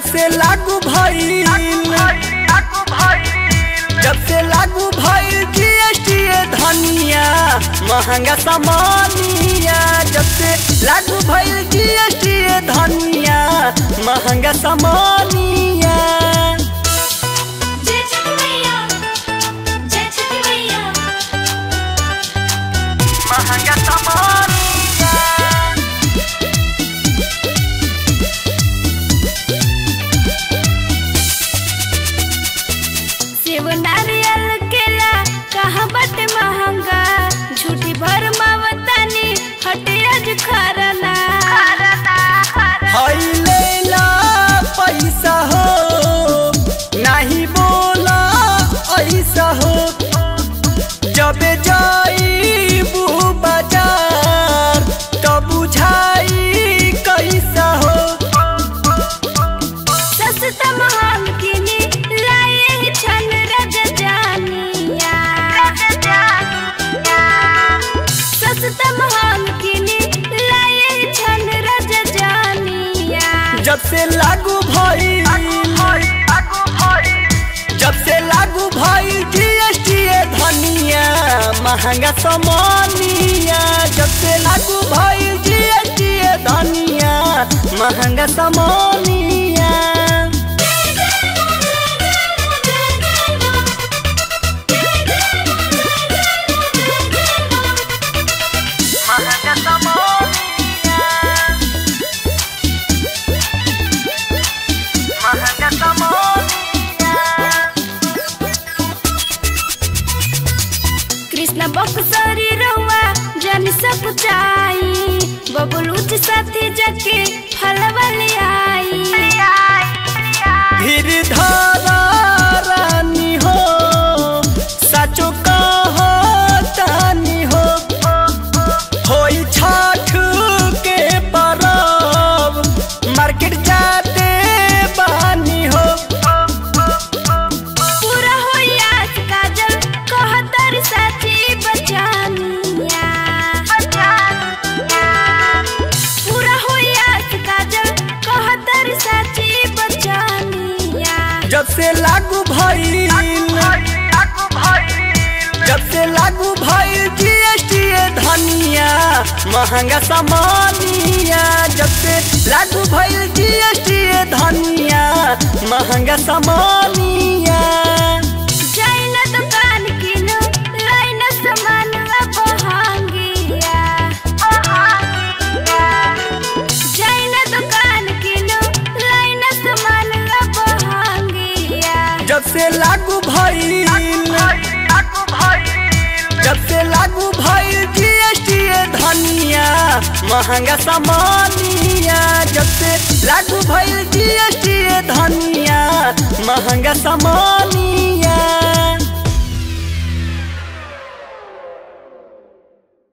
से लागू भइल जब से लागू भइल जीएसटी धनिया महंगा सामानिया जब से लागू भइल जीएसटी धनिया महंगा सामानिया जय छठी मैया जय छठी मैया महंगा सामानिया सेव नारियल केला कहाँ बट महंगा झूठी भर मावतानी हटे आज खरना हई लेला पैसा हो नहीं बोला ऐसा हो जब जाई बाजार तो बुझाई कैसा हो सस्ता महंग किनी लाए छन रग जानिया सस्ता महंग किनी लाए छन रग जानिया जब से लागू भइल जब से लागू भइल जीएसटी धनिया महंगा सामानिया जब से लागू भइल जीएसटी धनिया महंगा सामानिया महंगा सामानिया महंगा सामानिया कृष्ण बक्सरी रहुआ जन सब चाई बबलूच साथी जके फलवली आई धीर धारा रानी हो सचो कहो तानी हो होई छठ के परब मार्केट जाते बानी हो पूरा होई आज काजल कहतर साची बचानिया पूरा होई आज काजल कहतर साची बचानिया जब से लागू भइल जब से लागू भइल जीएसटी धनिया महंगा सामानिया जब से लागू भइल जीएसटी धनिया महंगा सामानिया जाई न दुकान किनो लाई न सामान बहांगिया जाई न दुकान किनो लाई न सामान बहांगिया जब से लागू भइल जब से लागू भइल जीएसटी धनिया महंगा सामानिया जब से लागू भइल जीएसटी धनिया महंगा सामानिया